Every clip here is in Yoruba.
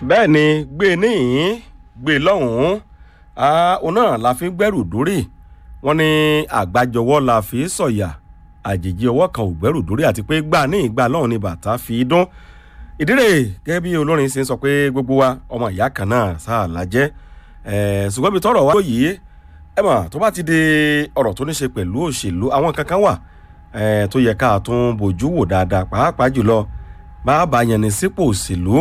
bẹ́ẹ̀ ni gbé e níhìn gbé e lọ́hùn-ún òun náà la fi ń gbẹ́rù dórí wọ́n ní àgbájọwọ́ la fi sọ̀yà àjèjì ọwọ́ kan ò gbẹ́rù dórí àti pé gbà ní ìgbà lọ́hùn ni bàtà fi dún ìdílé gẹ́gẹ́ bí olórin ṣe ń sọ pé gbogbo wa ọmọ ìyá kan náà sáà lájẹ́ ṣùgbọ́n ibi tọ́rọ̀ wá yìí ẹ mọ̀ tó bá ti di ọ̀rọ̀ tó ní ṣe pẹ̀lú òṣèlú àwọn kankan wà tó yẹ ká tún bójú wò dáadáa pàápàá jùlọ bá a bá yẹn ní sípò òṣèlú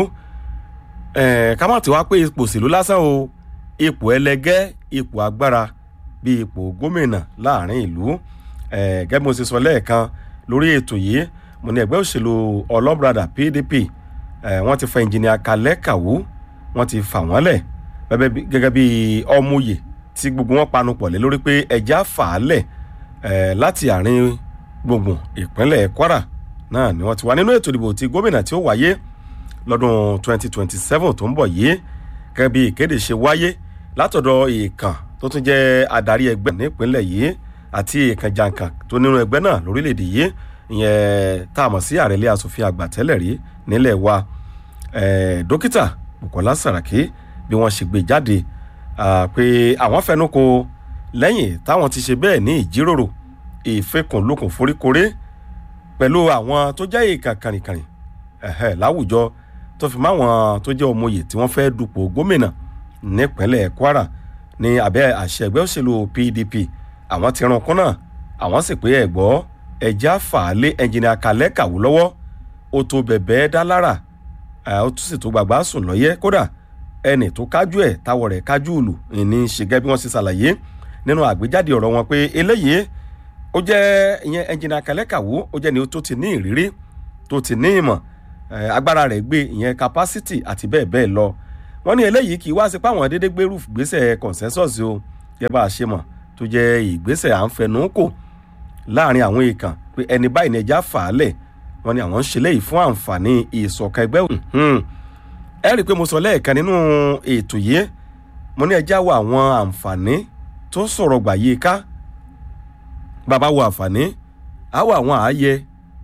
ká má ti wá pé ipò òṣèlú lásán o ipò ẹlẹgẹ́ ipò agbára bíi ipò gómìnà láàrin ìlú gẹ́gẹ́ bí mo ṣe sọ lẹ́ẹ̀kan lórí ètò yìí mo ní ẹgbẹ́ òṣèlú ọlọ́brada pdp wọ́n ti fa ẹnjìnìà kalẹ́ kàwó wọ́n ti fà wọ́n lẹ̀ gẹ́gẹ́ bí ọmọye tí gbogbo wọn panu pọ̀ lé lórí pé ẹja fà á lẹ̀ láti àárín gbùngbùn ìpínlẹ̀ kwara náà ni wọ́n ti wà nínú ètò ìdìbò ti gómìnà tí ó wáyé lọ́dún 2027 tó ń bọ̀ yìí gẹ́gẹ́ bí ìkéde ṣe wáyé látọ̀dọ̀ ìkàn tó tún jẹ́ adarí ẹgbẹ́ nípínlẹ̀ yìí àti ìkàn jàǹkàn tó nínú ẹgbẹ́ náà lórílẹ̀‐èdè yìí ìyẹn tá a mọ̀ sí àrẹ̀lẹ̀ asòfin àgbà tẹ́lẹ̀ rí nílẹ̀ wa dókítà bukola saraki bí wọ́n ṣe gbé jáde pé àwọn fẹnu ko lẹ́yìn táwọn ti ṣe bẹ́ẹ̀ ní ìjíròrò ìfẹkùnlukùn foríkoré pẹ̀lú àwọn tó jẹ́ ìkàn kàrìnkàrìn láwùjọ tó fi máwọn tó jẹ́ ọmọye tí wọ́n fẹ́ dupò gómìnà nípínlẹ̀ kwara ní abẹ́ àṣẹ ẹgbẹ́ òṣèlú pdp àwọn ti ran kún náà àwọn sì pé ẹ̀gbọ́ ẹja fàálé ẹnjìnìà kalẹ́ kàwú lọ́wọ́ ó tó bẹ̀bẹ̀ dá lára ó tún sì tó gbàgbá sùn lọ́yẹ́ kódà ẹnì tó kájú ẹ̀ táwọ̀ rẹ̀ kájú òlù ní ṣe gẹ́gẹ́ bí wọ́n ṣe ṣàlàyé nínú àgbéjáde ọ̀rọ̀ wọn pé eléyìí ó jẹ́ ìyẹn ẹnjìnìà kalẹ́ kàwú ó jẹ́ ni tó ti ní ìrírí tó ti ní ìmọ̀ agbára rẹ̀ gbé ìyẹn capacity àti bẹ́ẹ̀ bẹ́ẹ̀ lọ wọ́n ní eléyìí kì í wá sí páwọn dédé gbérù gbèsè consensus o yẹ bá a ṣe mọ̀ tó jẹ́ ìgbésẹ̀ à ń fẹnu kò láàrin àwọn èèkàn pé ẹni báyìí ní ẹja fà á lẹ̀ wọ́n ní àwọn ń ṣe léyìí fún àǹfààní ìṣọ̀kan ẹgbẹ́ ẹ rí i pé mo sọ lẹ́ẹ̀kan nínú ètò yìí mo ní ẹja wo àwọn àǹfààní tó sọ̀rọ̀ gbà yí ká bàbá wo àǹfààní á wo àwọn ààyè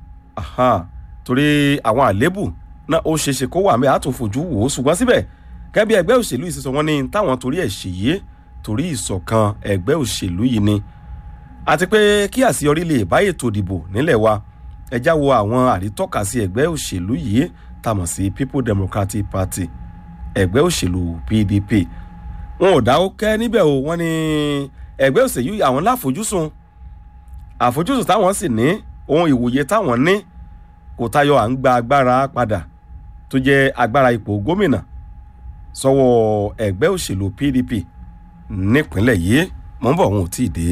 torí àwọn àlébù náà ó ṣeéṣe kó wà mẹ́ àtúnfojú wò ó ṣùgbọ́n síbẹ̀ gẹ́gẹ́ bí ẹgbẹ́ òṣèlú yìí sísọ wọn ní táwọn torí ẹ̀ ṣèyí torí ìṣọ̀kan ẹgbẹ́ òṣèlú yìí ni àti pé kí àṣeyọrí lè bá ètò ìdìbò nílẹ̀ wa ẹjá wo àwọn àrítọ́ka sí ẹgbẹ́ òṣèlú yìí tàmọ̀ sí people democratic party ẹgbẹ́ òṣèlú pdp wọn ò dáwọ́ kẹ́ níbẹ̀ o wọ́n ní ẹgbẹ́ òṣèlú àwọn láfojúsùn àfojúsùn táwọn sì ní ohun ìwòye táwọn ní kò tayọ à ń gba agbára padà tó jẹ́ agbára ipò gómìnà sọ́wọ́ ẹgbẹ́ òṣèlú pdp nípínlẹ̀ yìí mọ̀ ń bọ̀ wọn ò tí ì dé.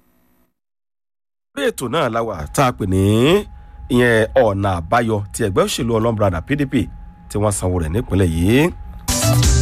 lórí ètò náà la wà tá a pè ní ìyẹn ọ̀nà àbáyọ ti ẹgbẹ́ òṣèlú ọlọ́mbrada pdp tí wọ́n sanwó rẹ̀ nípínlẹ̀ yìí.